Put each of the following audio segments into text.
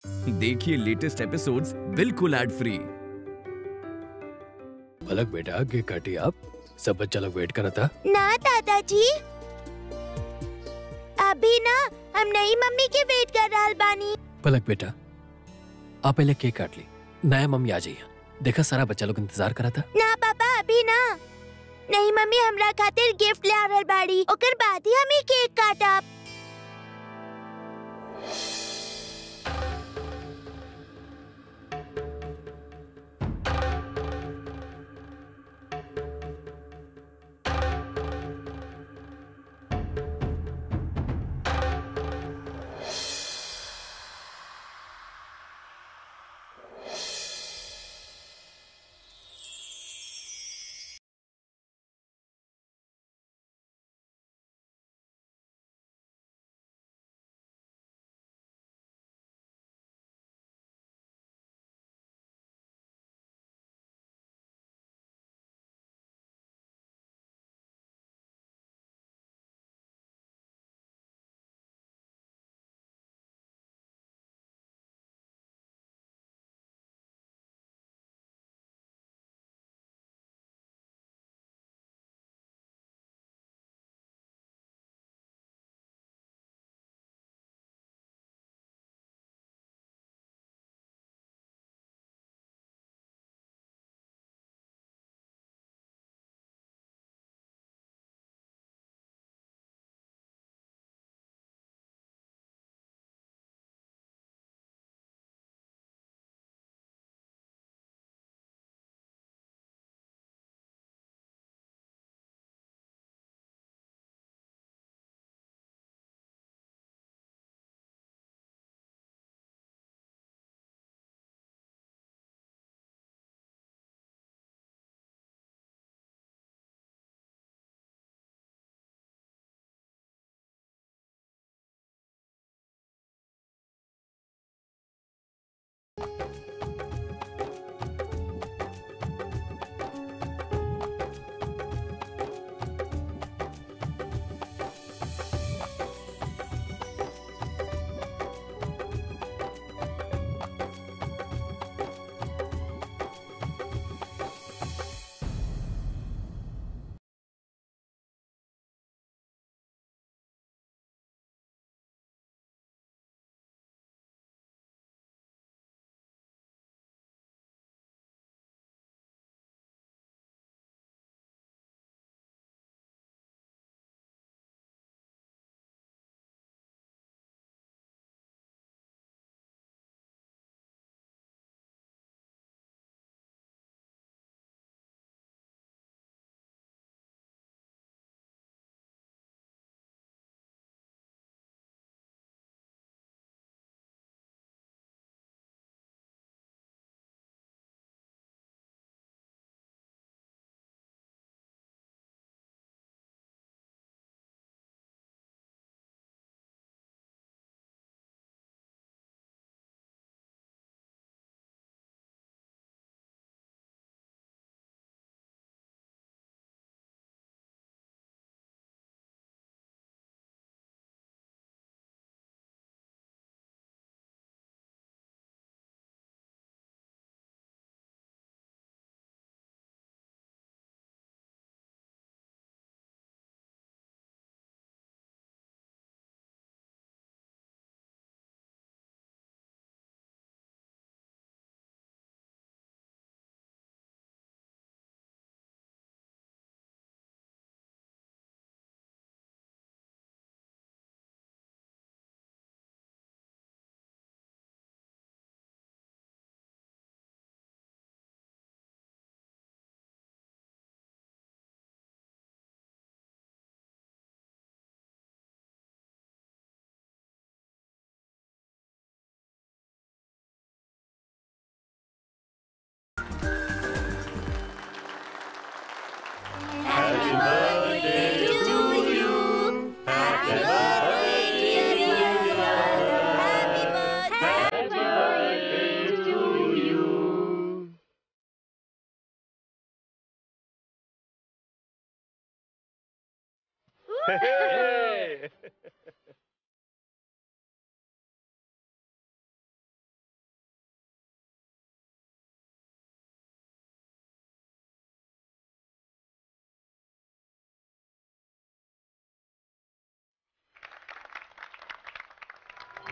देखिए latest episodes बिल्कुल ad free Palak बेटा केक काटी आप सब बच्चा लोग वेट करा था ना दादाजी अभी ना हम नई मम्मी के वेट कर रहल बानी पलक बेटा आप पहले केक काट ली नया मम्मी आ जाइए देखा सारा बच्चा लोग इंतजार करा था ना पापा अभी ना नई मम्मी हमरा खातिर गिफ्ट ला रहल बाड़ी ओकर बाद ही हमें केक काटब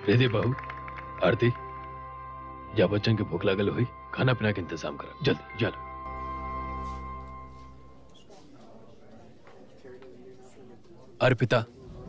रिधि बहू आरती जा बच्चन के भूख लागल हुई खाना पीना के इंतजाम कर जल्दी चलो अर्पिता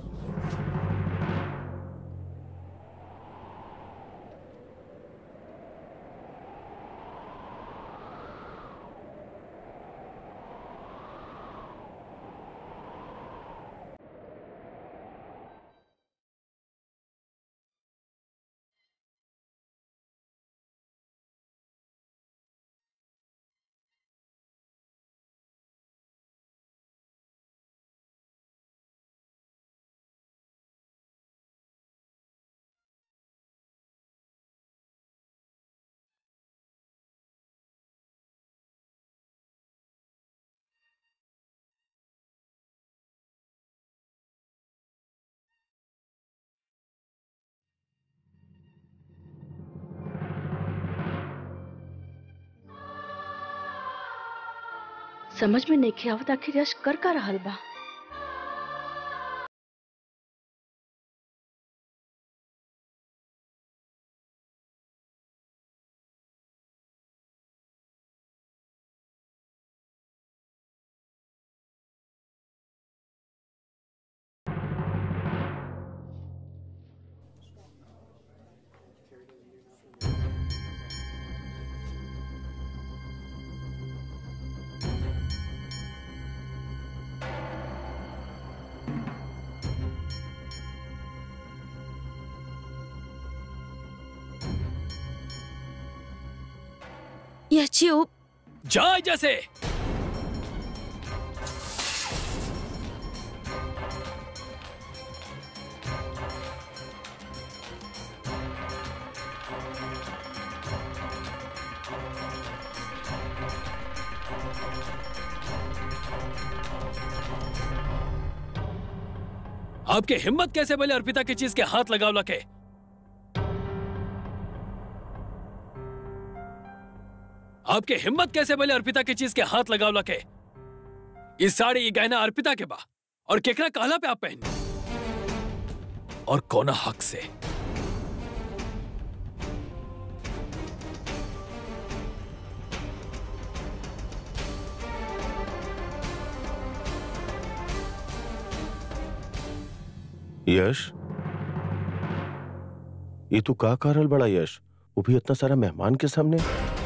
समझ में नहीं आवत आखिर यश कर का रहल बा यह चुप जा जैसे आपके हिम्मत कैसे बोले अर्पिता की चीज के हाथ लगाव लके आपके हिम्मत कैसे बोले अर्पिता की चीज के हाथ लगाव लके इस साड़ी ये गहना अर्पिता के बा और केकरा कहला पे आप पहने और कौना हक से यश ये तू का करल बड़ा यश वो भी इतना सारा मेहमान के सामने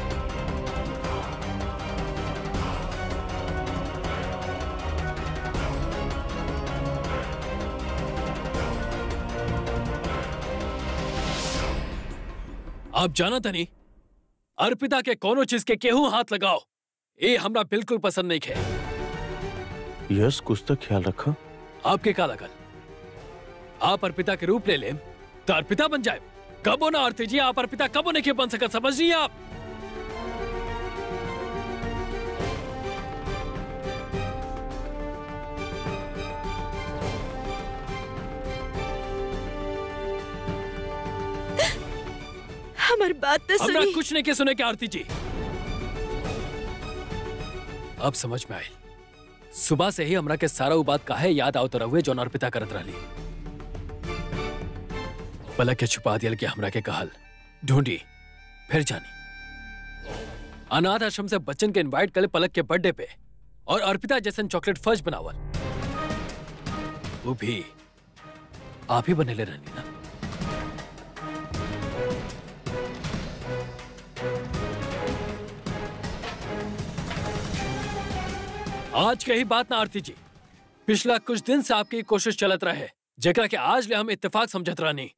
आप जाना था नहीं अर्पिता के कोनो चीज के केहू हाथ लगाओ ये हमरा बिल्कुल पसंद नहीं है यश कुछ तो ख्याल रखा आपके का लगल आप अर्पिता के रूप ले लें तो अर्पिता बन जाए कबो ना आरती जी आप अर्पिता कबो नहीं के बन सकत समझ नहीं आप हमार बात तो हमरा सुनी कुछ नहीं के सुने के आरती जी अब समझ में आई सुबह से ही हमरा के सारा उ बात काहे याद आवत रहुए जो अर्पिता करत रहली पलक के छुपा दियल के हमरा के कहल ढूंढी फिर जानी अनाथ आश्रम से बच्चन के इनवाइट कर पलक के बर्थडे पे और अर्पिता जैसन चॉकलेट फर्ज बनावल वो भी आप ही बनेले रहनी ना आज के ही बात ना आरती जी पिछला कुछ दिन से आपकी कोशिश चलत रहे जेकरा के आज ले हम इत्तेफाक समझत रहनी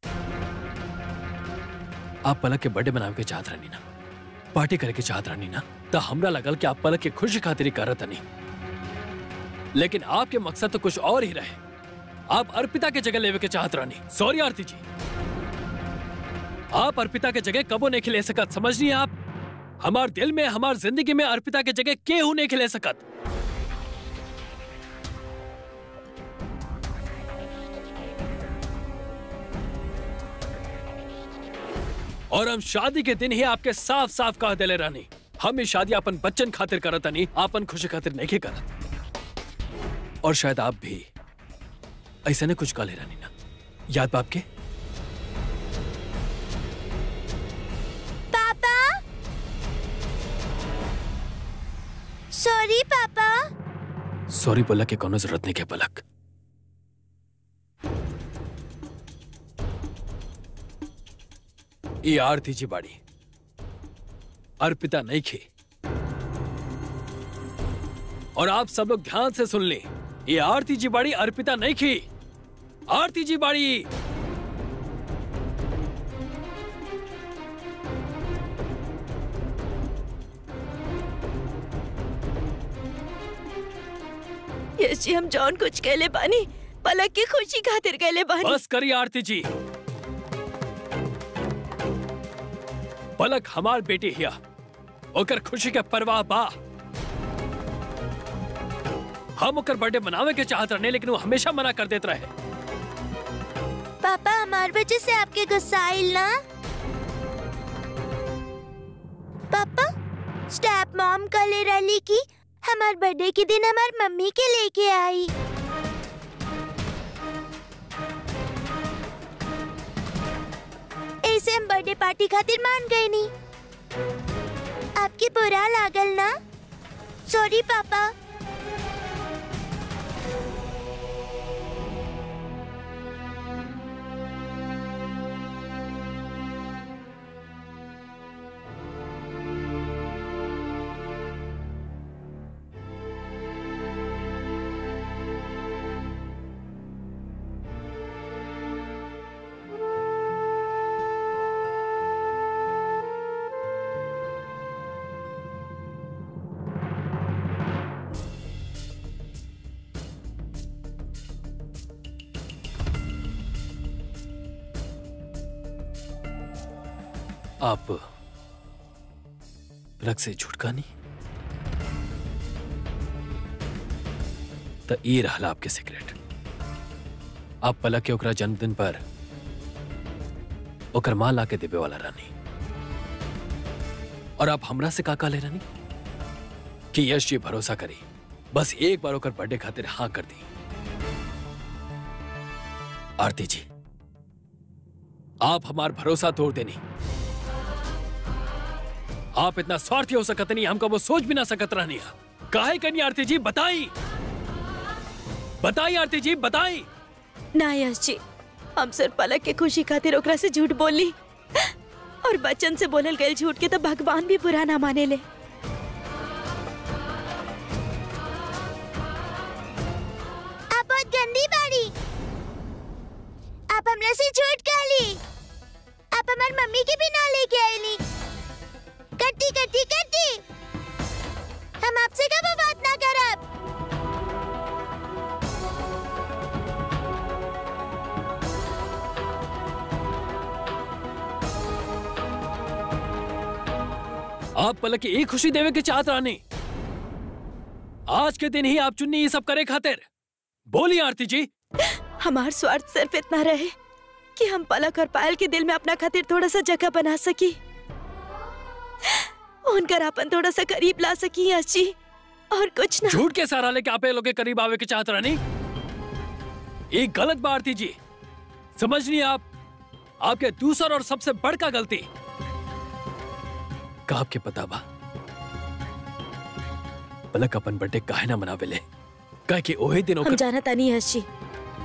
आप पलक के बर्थडे मनावे के चाहत रहनी ना पार्टी करे के चाहत रहनी ना तो हमरा लगल कि आप पलक के खुशी खातिर ही करत नहीं लेकिन आपके मकसद तो कुछ और ही रहे आप अर्पिता के जगह लेवे के चाहत रहनी सॉरी आरती जी आप अर्पिता के जगह कबो नहीं खिले सकत समझ नहीं आप हमार दिल में हमार जिंदगी में अर्पिता के जगह केहू नहीं खिले सकत और हम शादी के दिन ही आपके साफ साफ कह दिले रानी हम ये शादी अपन बच्चन खातिर करत नहीं आपन खुशी खातिर नहीं करत और शायद आप भी ऐसा ने कुछ कह ले रानी ना याद बाप के सॉरी पापा सॉरी बोला के कोनो जरूरत नहीं के पलक ये आरती जी बाड़ी अर्पिता नहीं खी और आप सब लोग ध्यान से सुन लें ये आरती जी बाड़ी अर्पिता नहीं खी आरती जी बाड़ी यस जी हम जॉन कुछ कहले बानी पलक की खुशी खातिर कहले बानी बस करिए आरती जी पलक हमार बेटी हिया ओकर खुशी के परवाह बा हम ओकर बर्थडे मनावे के चाहत रहने लेकिन वो हमेशा मना कर देत रहे पापा हमार वजह से आपके गुस्सा आइल ना पापा स्टैप मॉम कले रही की हमार बर्थडे के दिन हमार मम्मी के लेके आई ऐसे हम बर्थडे पार्टी खातिर मान गए नी आपके बुरा लागल ना सॉरी पापा आप पलक से झुटका नहीं तो ये रहला आपके सीक्रेट आप पलक के ओकरा जन्मदिन पर ओकर मां लाके देवे वाला रानी और आप हमरा से का का ले रानी कि यश जी भरोसा करी बस एक बार ओकर बर्थडे खातिर हाँ कर दी आरती जी आप हमार भरोसा तोड़ देनी आप इतना स्वार्थी हो सकत नहीं हमका वो सोच भी ना सकत रहनी है काहे करनी आरती जी बताई बताई आरती जी बताई ना यश जी हम सिर्फ पलक के खुशी खातिर ओकरा से झूठ बोली और बच्चन से बोलल गए झूठ के तो भगवान भी बुरा ना माने ले आप बहुत गंदी बाड़ी आप हमरा से झूठ कहली आप हमार मम्मी के भी ना लेके आईली कट्टी कट्टी कट्टी हम आपसे कब बात ना करब आप पलक की एक खुशी देवे के चाहत रानी आज के दिन ही आप चुन्नी ये सब करे खातिर बोली आरती जी हमार स्वार्थ सिर्फ इतना रहे कि हम पलक और पायल के दिल में अपना खातिर थोड़ा सा जगह बना सकी उनकर अपन थोड़ा सा करीब ला सकी यश जी और कुछ ना झूठ के सहारा लेके आप ये लोग के करीब आवे के चाहत रानी एक गलत बात आरती जी समझ नहीं आप आपके दूसर और सबसे बड़का गलती का आपके पता बा पलक अपन बर्थडे काहे ना मनावे ले काहे कि ओहे दिन हम ओकर जाना तानी यश जी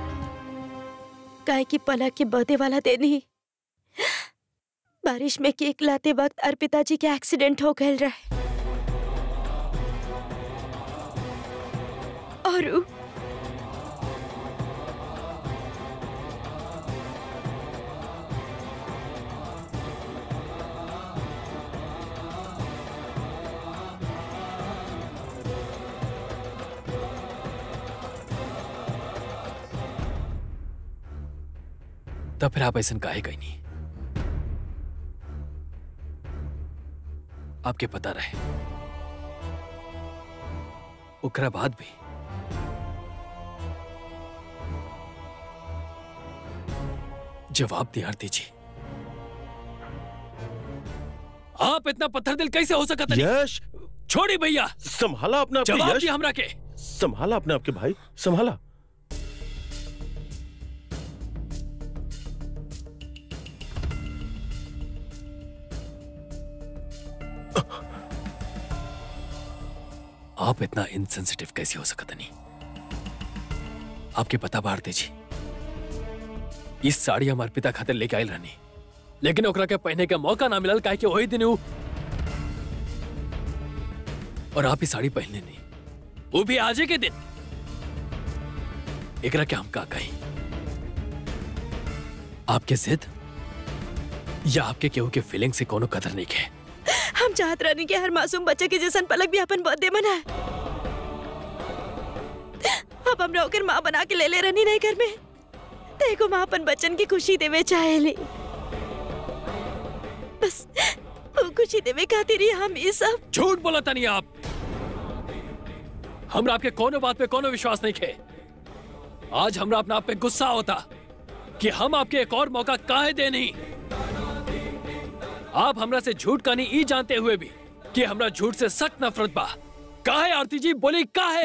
काहे कि पलक के बर्थडे वाला दिन ही बारिश में केक लाते वक्त अर्पिता जी के एक्सीडेंट हो गए रहे और उ- तब फिर आप ऐसा काहे कहीं नहीं आपके पता रहे ओकरा बाद भी जवाब दिया आरती जी आप इतना पत्थर दिल कैसे हो सकता नहीं यश छोड़ी भैया संभाला अपने आप के जवाब यश दिया हमरा के संभाला अपने आप के भाई संभाला आप इतना इनसेंसिटिव कैसे हो सकत नहीं आपके पता भारती जी इस साड़ी हमारे पिता खातिर लेके आयल रहनी लेकिन ओकरा के पहने के मौका ना मिलल काहे कि वही दिन उ और आप ही साड़ी पहनले नहीं वो भी आज ही के दिन एकरा के हम का कही आपके जिद या आपके केहू के फीलिंग से कोनो कदर नहीं के हम चाहत रहनी कि हर मासूम बच्चे के जैसन पलक भी अपन बर्थडे मनाए अब हमरा ओकर माँ बना के ले ले रहनी नहीं घर में देखो माँ अपन बच्चन की खुशी देवे चाहेली बस वो खुशी देवे खातिर ही हम ये सब झूठ बोला था नहीं आप हमरा आपके कोनो बात पे कोनो विश्वास नहीं खे आज हमरा अपना आप पे गुस्सा होता कि हम आपके एक और मौका काहे दे नहीं आप हमरा से झूठ का नहीं ई जानते हुए भी कि हमरा झूठ से सख्त नफरत बा काहे आरती जी बोली काहे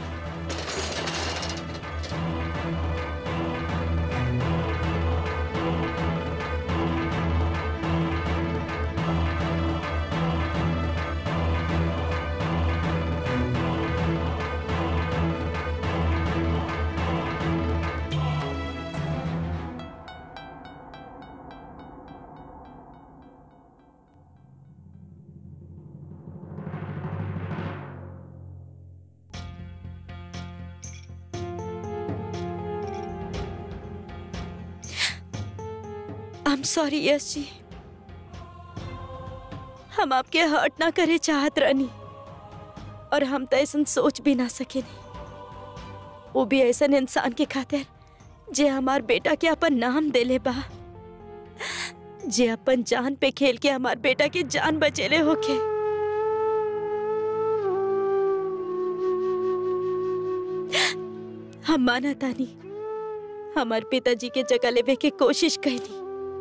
आई एम सॉरी यश जी हम आपके हर्ट ना करे चाहत रहनी और हम तो ऐसा सोच भी ना सके वो भी ऐसा इंसान के खातिर जे हमार बेटा के अपन नाम देले बा जे अपन जान पे खेल के हमार बेटा के जान बचेले होके हम माना तानी हमार पिताजी के जगह लेवे के कोशिश कैली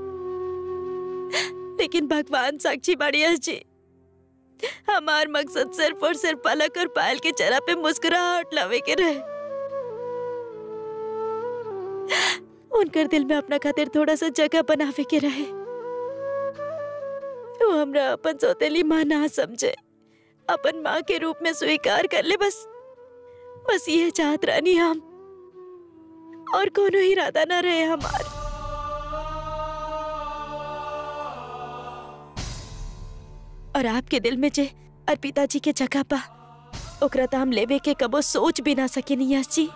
लेकिन भगवान साक्षी बाड़िया जी हमार मकसद सिर्फ और सिर्फ पलक और पायल के चेहरा पे मुस्कुराहट लावे के रहे उनकर दिल में अपना खातिर थोड़ा सा जगह बनावे के रहे वो हमरा अपन सौतेली माँ ना समझे अपन माँ के रूप में स्वीकार कर ले बस बस ये चाहत रानी हम और कोनो इरादा ना रहे हमार और आपके दिल में जे अर्पिता जी के जगह पा ओकरा तो हम लेवे के कबो सोच भी ना सके यश जी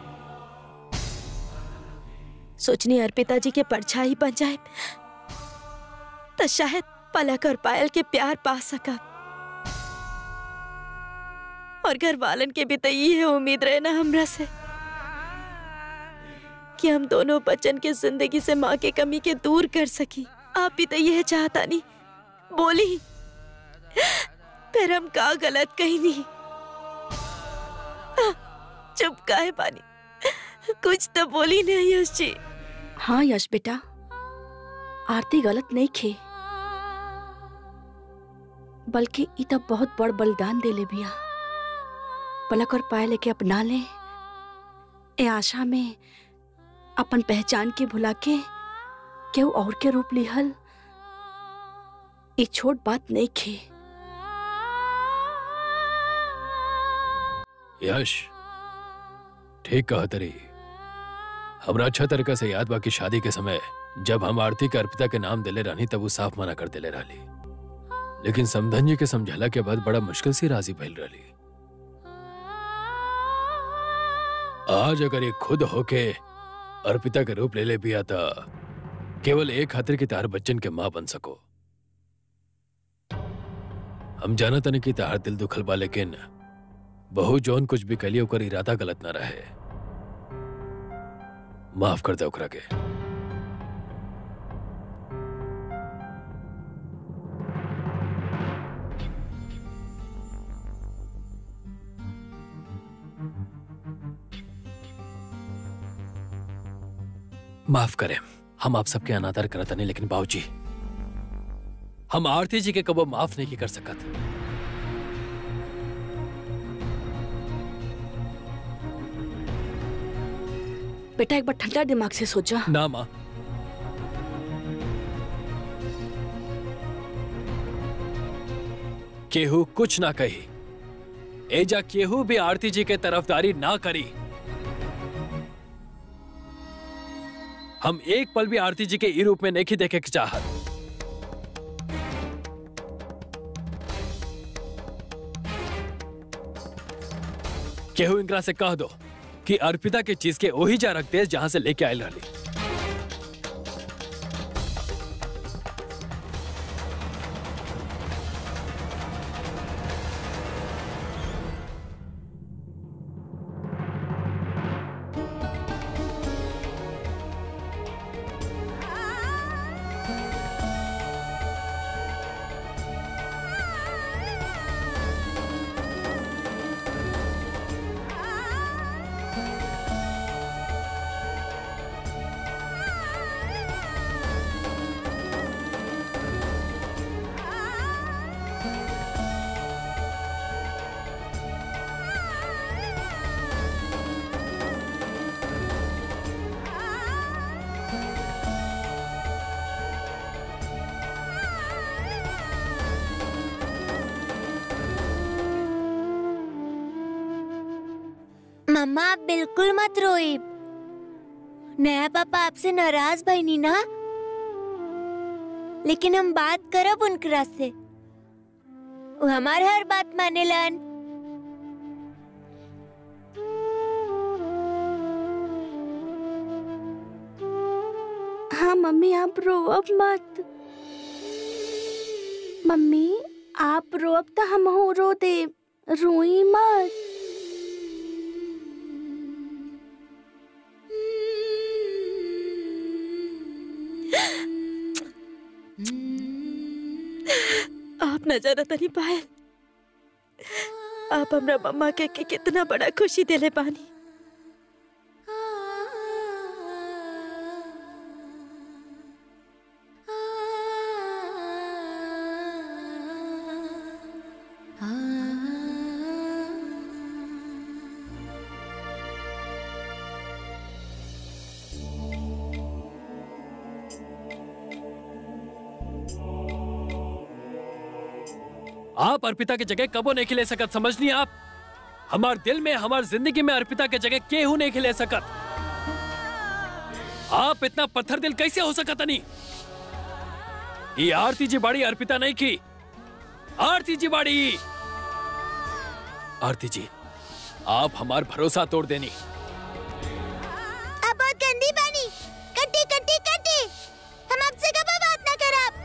सोचनी अर्पिता जी के परछाई बन जाए तो शायद पलक और पायल के प्यार पा सका और घर वालन के भी तो ये उम्मीद रहे ना हमरा से कि हम दोनों बच्चन के जिंदगी से माँ के कमी के दूर कर सकी आप भी तो यह चाहता नहीं बोली फिर हम का गलत कही नहीं चुप काहे पानी कुछ तो बोली नहीं यश जी हाँ यश बेटा आरती गलत नहीं खे बल्कि ई तब बहुत बड़ बलिदान देले बिया पलक और पायल के अपना ले ए आशा में अपन पहचान के भुला के केहू और के रूप लिहल ई छोट बात नहीं खे यश ठीक कहा तरी हमरा अच्छा तरीका से याद बा कि शादी के समय जब हम आरती के अर्पिता के नाम दिले रहनी तब वो साफ मना कर दिले रहली लेकिन समधन जी के समझाला के बाद बड़ा मुश्किल से राजी भइल रहली आज अगर ये खुद होके अर्पिता के रूप ले ले पिया था केवल एक खातिर की तार बच्चन के माँ बन सको हम जानत नहीं कि तार दिल दुखल बा लेकिन बहु जौन कुछ भी कलियो ओकर इरादा गलत ना रहे माफ कर दे ओकरा के माफ करें हम आप सबके अनादर करत नहीं लेकिन बाबूजी हम आरती जी के कबो माफ नहीं की कर सकत बेटा एक बार ठंडा दिमाग से सोचा ना माँ केहू कुछ ना कही एजा केहू भी आरती जी के तरफदारी ना करी हम एक पल भी आरती जी के ई रूप में नहीं देखे के चाहत केहू इनकरा से कह दो कि अर्पिता के चीज के वही जा रख दे जहां से लेके आयल रही मम्मा आप बिल्कुल मत रोइए नया पापा आपसे नाराज भईनी ना लेकिन हम बात करब उनकरा से वो हमार हर बात मानेलन हाँ मम्मी आप रोअब मत मम्मी आप रोअब तो हम हो रो दे रोई मत आप न जाना तनी पायल आप हमरा मम्मा के, के कितना बड़ा खुशी देले पानी आप अर्पिता के जगह कबो नहीं खिले सकत समझनी आप हमार दिल में हमार जिंदगी में अर्पिता के जगह केहू नहीं खिले सकत आप इतना पत्थर दिल कैसे हो सकत नहीं ये आरती जी बाड़ी अर्पिता नहीं की आरती जी बाड़ी आरती जी आप हमार भरोसा तोड़ देनी आप बहुत गंदी बानी कट्टी कट्टी कट्टी हम आपसे कब बात ना करब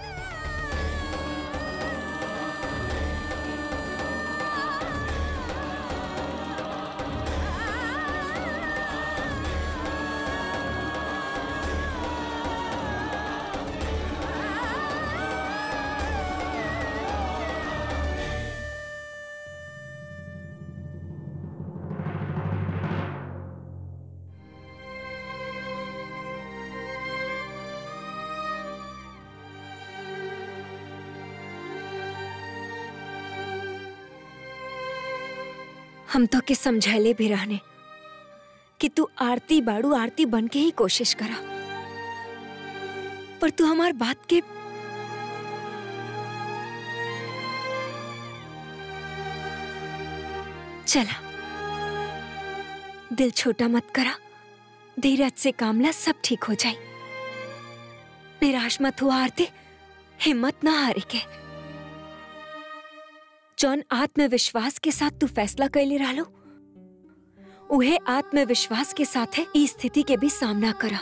हम तो के समझैले भी रहने कि तू आरती बाड़ू आरती बन के ही कोशिश करा पर तू हमार बात के चला दिल छोटा मत करा धीरज से कामला सब ठीक हो जाए निराश मत हुआ आरती हिम्मत ना हारे के जौन आत्मविश्वास के साथ तू फैसला कैले रहलो उहे आत्मविश्वास के साथ है ई स्थिति के भी सामना करा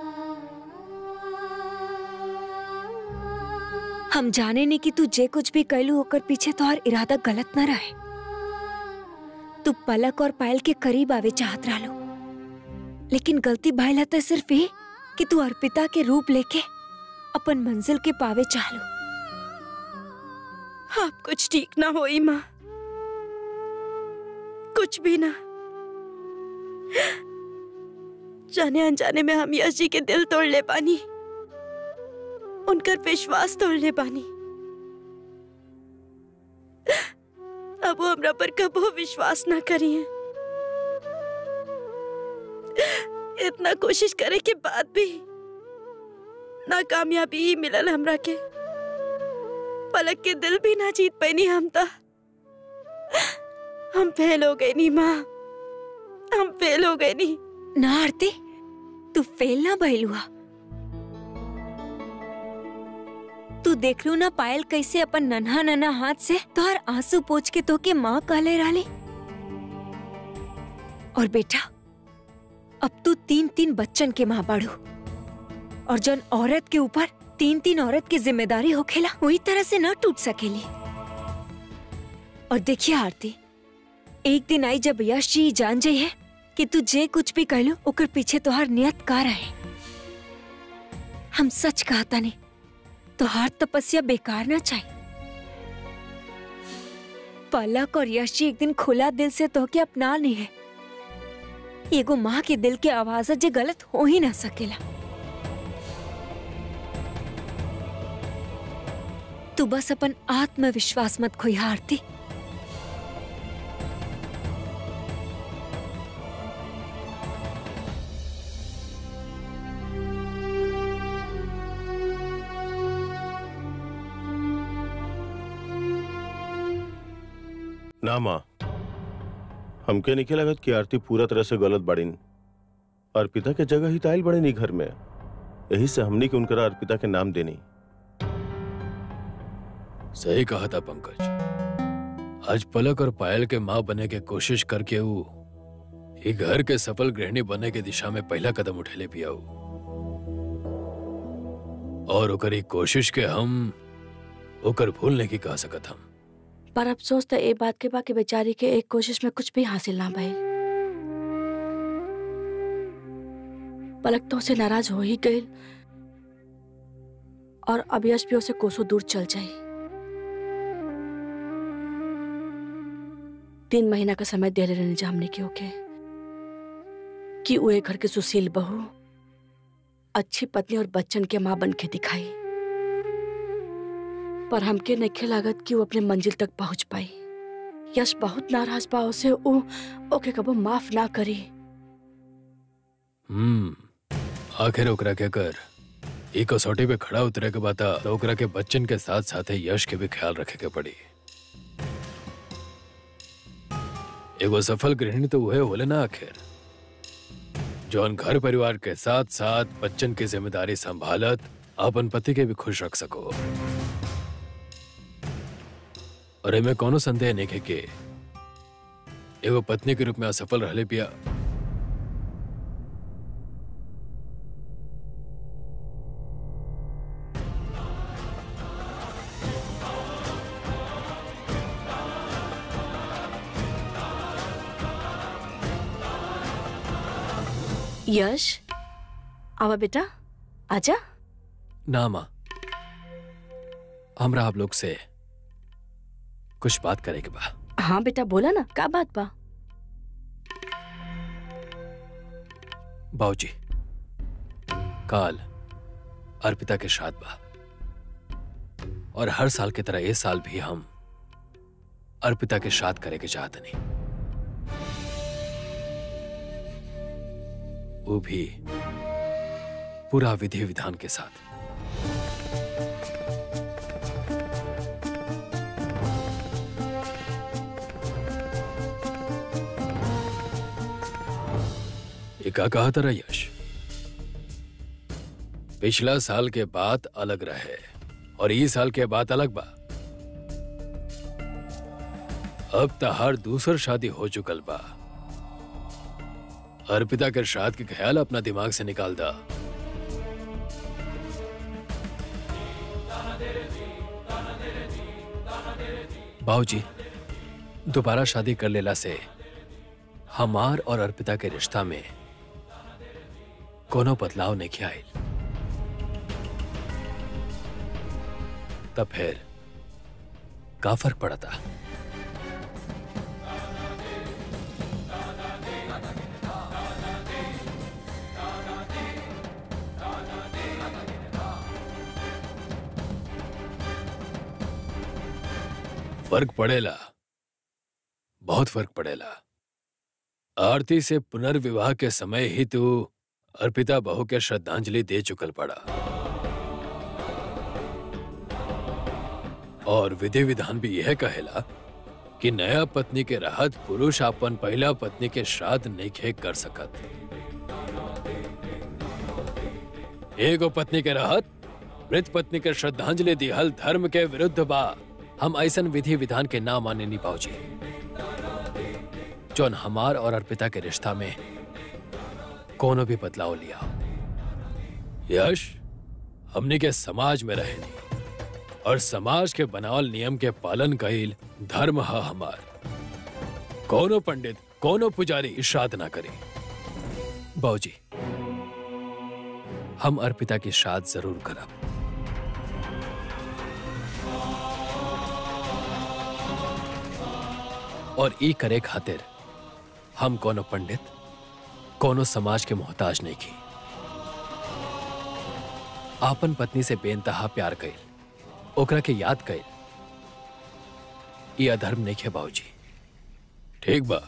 हम जाने नहीं कि तू जे कुछ भी कैलू ओकर पीछे तोहर इरादा गलत न रहे तू पलक और पायल के करीब आवे चाहत रहलो लेकिन गलती भइल तो सिर्फ ये कि तू अर्पिता के रूप लेके अपन मंजिल के पावे चाहलो आप कुछ ठीक ना होई माँ कुछ भी ना जाने अनजाने में हम यश जी के दिल तोड़ ले पानी उनकर विश्वास तोड़ ले पानी अब वो हमरा पर कबो विश्वास ना करिए इतना कोशिश करे के बाद भी नाकामयाबी ही मिलल हमरा के पलक के दिल भी ना जीत पैनी हम ता हम फेल हो गए नी माँ हम फेल हो गए नी ना आरती तू फेल ना भइल हुआ तू देख लू ना पायल कैसे अपन नन्हा नन्हा हाथ से तोहर आंसू पोछ के तो के माँ कहले रहली और बेटा अब तू तीन तीन बच्चन के माँ बाड़ू और जन औरत के ऊपर तीन तीन औरत की जिम्मेदारी होखेला वही तरह से न टूट सकेली और देखिए आरती एक दिन आई जब यश जी जान जाइए कि तू जे कुछ भी कहलू ओकर पीछे तोहार नियत का रहे हम सच कहता नहीं तोहार तपस्या बेकार ना चाहिए पलक और यश जी एक दिन खुला दिल से तोहके अपना नहीं है एगो माँ के दिल के आवाज जे गलत हो ही ना सकेला तू बस अपन आत्मविश्वास मत खोई आरती ना माँ हमके नहीं लगत कि आरती पूरा तरह से गलत बाड़ीन अर्पिता के जगह ही ताइल बड़े नहीं घर में यही से हमनी के उनकरा अर्पिता के नाम देनी सही कहा था पंकज आज पलक और पायल के माँ बने के कोशिश करके वो ये घर के सफल गृहिणी बने के दिशा में पहला कदम उठेले पिया ऊ। और ओकर ई कोशिश के हम ओकर भूलने की कह सकत हम पर अफसोस तो ए बात के बा कि बेचारी के एक कोशिश में कुछ भी हासिल ना भइल पलक तो उसे नाराज हो ही गई और अब यश भी उसे कोसों दूर चल जाई तीन महीना का समय दे रहने जा हमने के ओके कि वो एक घर के सुशील बहू अच्छी पत्नी और बच्चन के माँ बन के दिखाई पर हमके नखे लागत कि वो अपने मंजिल तक पहुंच पाई यश बहुत नाराज बा उसे उ ओके कबो माफ ना करी हम्म आखिर ओकरा के कर ई कसौटी पे खड़ा उतरे के बाद तो ओकरा के बच्चन के साथ साथ यश के भी ख्याल रखे के पड़ी एगो सफल गृहिणी तो वह होले ना आखिर जौन घर परिवार के साथ साथ बच्चन की जिम्मेदारी संभालत अपन पति के भी खुश रख सको और एमे कोनो संदेह नहीं है कि एगो पत्नी के रूप में असफल रहले पिया यश आवा बेटा आजा ना माँ हमरा आप लोग से कुछ बात करे के बा हाँ बेटा बोला ना का बात बा बाबूजी काल अर्पिता के श्राद्ध बा और हर साल की तरह इस साल भी हम अर्पिता के श्राद्ध करे के चाहते नहीं वो भी पूरा विधि विधान के साथ ये का कहा था यश पिछला साल के बाद अलग रहे और ये साल के बाद अलग बा अब तहार दूसर शादी हो चुकल बा अर्पिता के श्राद्ध के ख्याल अपना दिमाग से निकाल दा बाबूजी दोबारा शादी कर लेला से हमार और अर्पिता के रिश्ता में कोनो बदलाव नहीं आयल तब फिर का फर्क पड़ा था फर्क पड़ेला बहुत फर्क पड़ेला आरती से पुनर्विवाह के समय ही तू अर्पिता बहू के श्रद्धांजलि दे चुकल पड़ा और विधि विधान भी यह कहेला कि नया पत्नी के रहत पुरुष अपन पहला पत्नी के श्राद्ध नहीं कर सकत एगो पत्नी के रहत मृत पत्नी के श्रद्धांजलि दिहल धर्म के विरुद्ध बा हम ऐसन विधि विधान के ना माने नहीं पाओजी जौन हमार और अर्पिता के रिश्ता में कोनो भी बदलाव लिया यश हमने के समाज में रहे और समाज के बनावल नियम के पालन कईल धर्म है हमार कोनो पंडित कोनो पुजारी श्राद्ध ना करे बाबूजी हम अर्पिता की श्राद्ध जरूर करब और ई करे खातिर हम कोनो पंडित कोनो समाज के मोहताज नहीं की आपन पत्नी से बेनतहा प्यार कईल ओकरा के याद कईल ये अधर्म नहीं है बाबूजी ठीक बा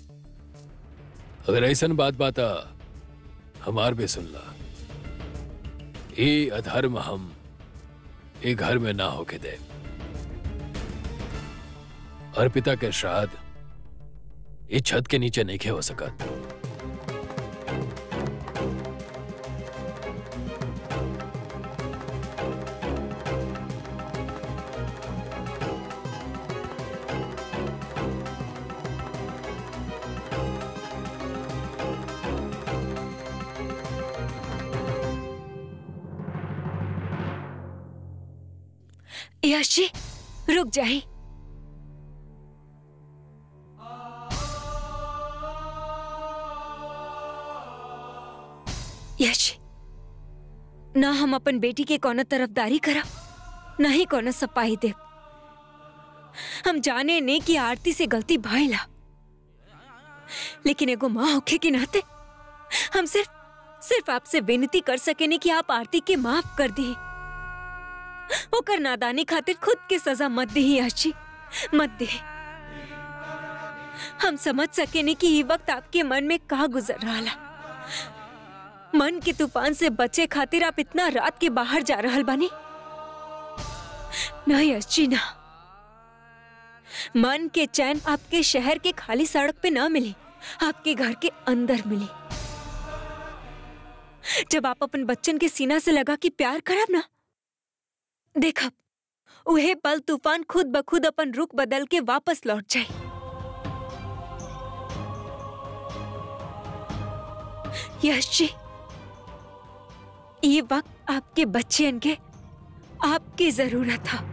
अगर ऐसन बात बाता हमार भी सुन ला ये अधर्म हम ये घर में ना होके दे अर्पिता के श्राद्ध ये छत के नीचे नहीं हो सकत यश जी रुक जाए यश ना हम अपन बेटी के कोनो तरफदारी करब ना ही कोनो सपाही देव हम जाने ने कि आरती से गलती भइला लेकिन एगो माँ होखे के नाते हम सिर्फ सिर्फ आपसे विनती कर सकेने कि आप आरती के माफ कर दी ओकर नादानी खातिर खुद के सजा मत दी आशी मत दे हम समझ सकेने कि ये वक्त आपके मन में का गुजर रहा मन के तूफान से बचे खातिर आप इतना रात के बाहर जा रहल बानी नहीं अच्छी ना मन के चैन आपके शहर के खाली सड़क पे ना मिली आपके घर के अंदर मिली जब आप अपन बच्चन के सीना से लगा कि प्यार करब ना देखब उहे पल तूफान खुद ब खुद अपन रुख बदल के वापस लौट जाए यश जी ये वक्त आपके बच्चन के आपकी जरूरत था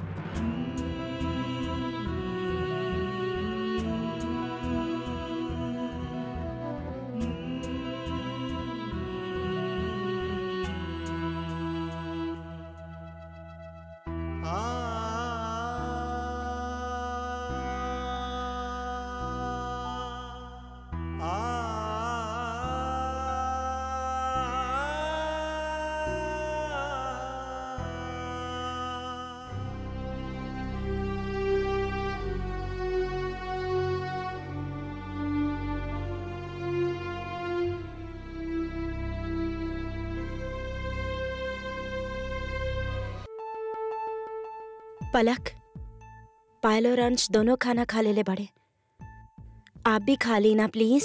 पलक पायल और अंश दोनों खाना खा ले ले बड़े आप भी खा ली ना प्लीज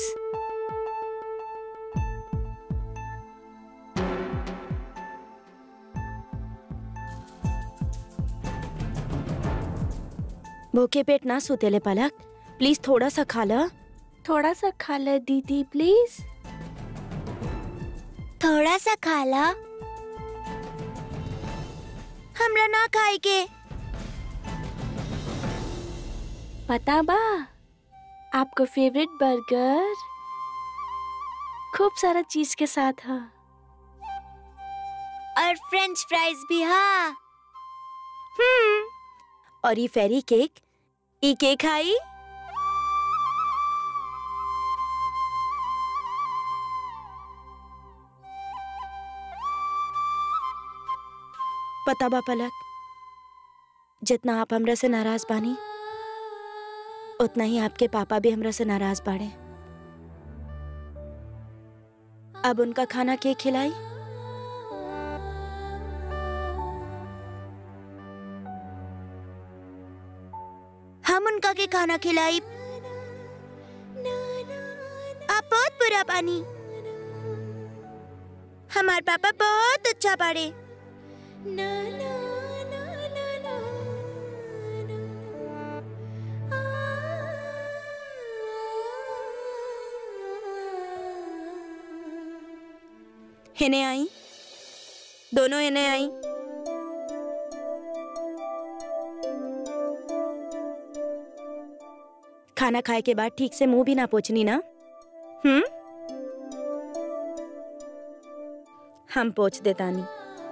भूखे पेट ना सुतेले पलक प्लीज थोड़ा सा खा ला थोड़ा सा खा ला दीदी प्लीज थोड़ा सा खा ला हमरा ना खाए के पता बा आपको फेवरेट बर्गर खूब सारा चीज के साथ है और फ्रेंच फ्राइज भी हाँ हम्म और ये फेरी केक ई केक आई पता बा पलक जितना आप हमरा से नाराज बानी उतना ही आपके पापा भी हमरा से नाराज बाड़े अब उनका खाना के खिलाई हम उनका के खाना खिलाई आप बहुत बुरा पानी हमार पापा बहुत अच्छा बाड़े इन्हें आई दोनों इन्हें आई खाना खाए के बाद ठीक से मुंह भी ना पोछनी ना हम्म हम पोछ देता नहीं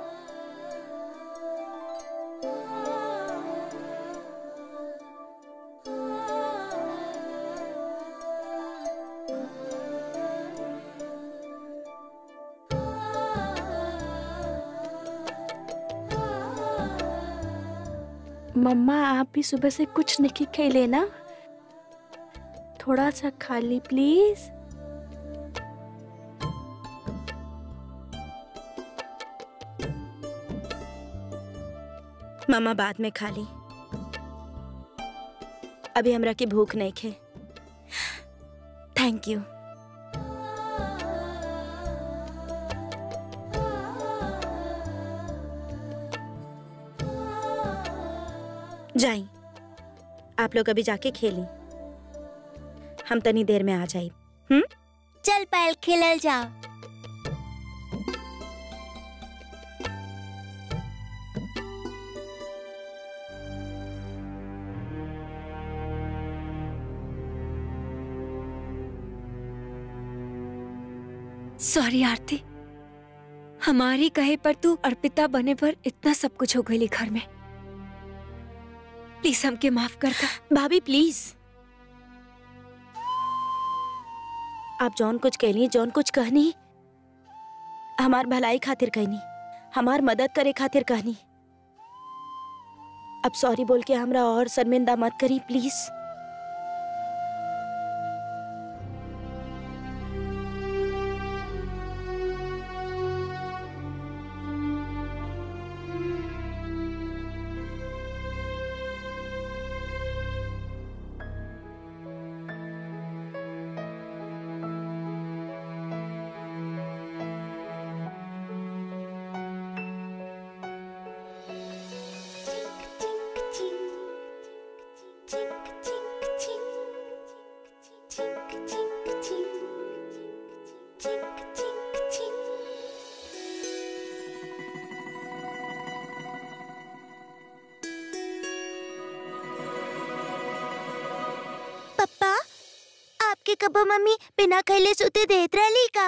मम्मा आप भी सुबह से कुछ नहीं खेले ना थोड़ा सा खा ली प्लीज मामा बाद में खा ली अभी हमरा की भूख नहीं खे थैंक यू जाई आप लोग अभी जाके खेली हम तनी देर में आ जाई चल पायल खेलल जाओ सॉरी आरती हमारी कहे पर तू अर्पिता बने पर इतना सब कुछ हो गई घर में प्लीज हमके माफ कर दा भाभी प्लीज आप जौन कुछ कहनी जौन कुछ कहनी हमार भलाई खातिर कहनी हमार मदद करे खातिर कहनी अब सॉरी बोल के हमरा और शर्मिंदा मत करी प्लीज पप्पा आपके कबो मम्मी बिना खैले सुते देत रहली का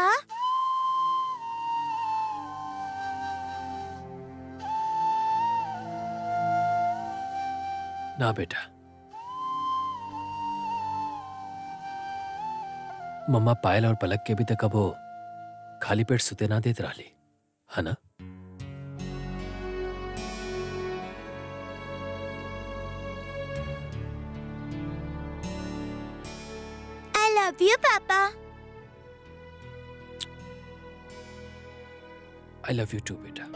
ना बेटा मम्मा पायल और पलक के भी तक अब वो खाली पेट सुते ना देत रहली है ना आई लव यू पापा आई लव यू टू बेटा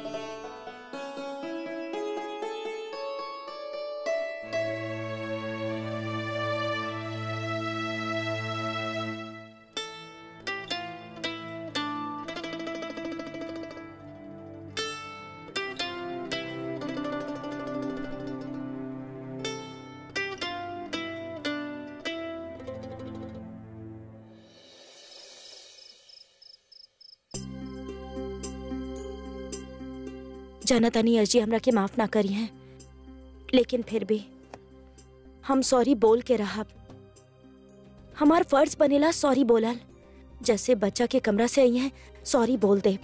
जाना तानी अर्जी हमरा के माफ ना करी है लेकिन फिर भी हम सॉरी बोल के रहब हमार फर्ज बनेला सॉरी बोलल जैसे बच्चा के कमरा से आई है सॉरी बोल दे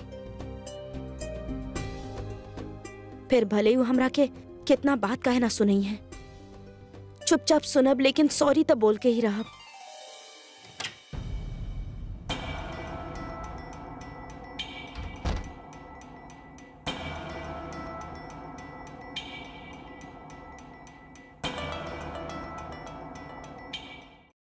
फिर भले ही वो हमरा के कितना बात काहे ना सुनई है चुपचाप सुनब लेकिन सॉरी तो बोल के ही रहब